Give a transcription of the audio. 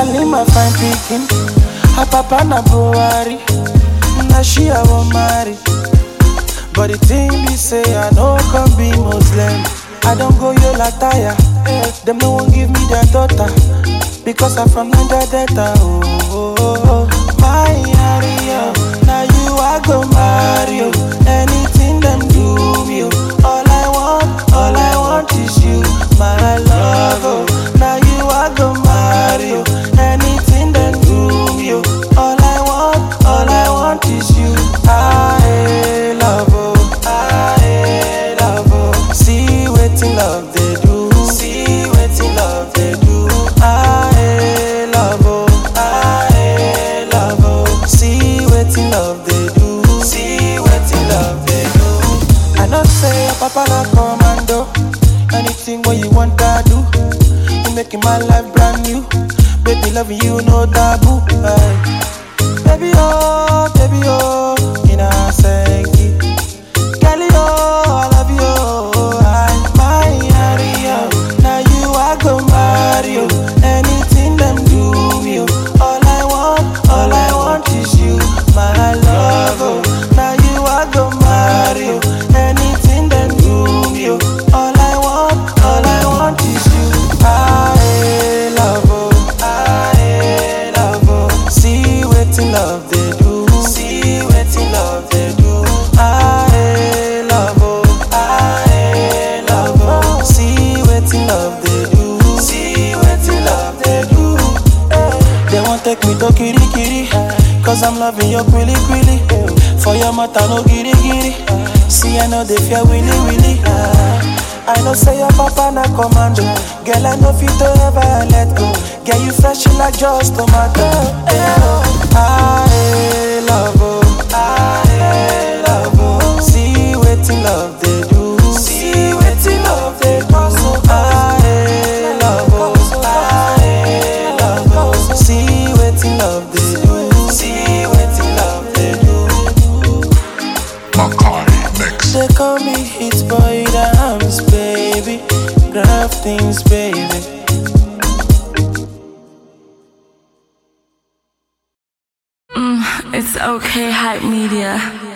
Halima fine pikin, her papa na Buhari, na she I wan marry. But the thing be say I no come be Muslim. I don't go yola tire. Them no one give me their daughter because I'm from Niger Delta. Oh, oh, oh, oh. my area, now you I go marry. oh. Anything them do me, oh. all I want, all I want is you, my love. Oh. Now you I go marry. oh. Anything them do me, oh. all I want, all I want is you. I love, oh, I love, oh. See wetin love they do, see wetin love they do. I love, oh, I love, oh. See wetin love they do, see wetin love they do. I know say your papa na commando. Anything what you want I do. You making my life brand new. Baby loving you no taboo. Aye. Baby oh, baby oh, in a senki. Kelly oh, I love you oh, I my area. Now you I go marry oh. Anything them do me oh. All I want, all I want is you, my love oh. Now you I go marry oh. Anything them do me oh. All I want, all I want is you. I love oh, I love oh. See wetin love they do, see wetin love they do. I love oh, I love oh. See wetin love they do, see wetin love they do. Eh, They won't take me to kiri kiri, cause I'm loving your quilly quilly. For your mata no giri giri. See I know they fear willy willy. Ah. I know say your papa na commando Girl, I know fit to ever let go Girl, you fresh like just tomato eh, oh. I love oh, I love oh See wetin love they do See wetin love they do I love oh, I love oh See wetin love they do See wetin love they do Makai Mix. they call me hit boy dams, baby. Grab things, baby. It's okay, hype media.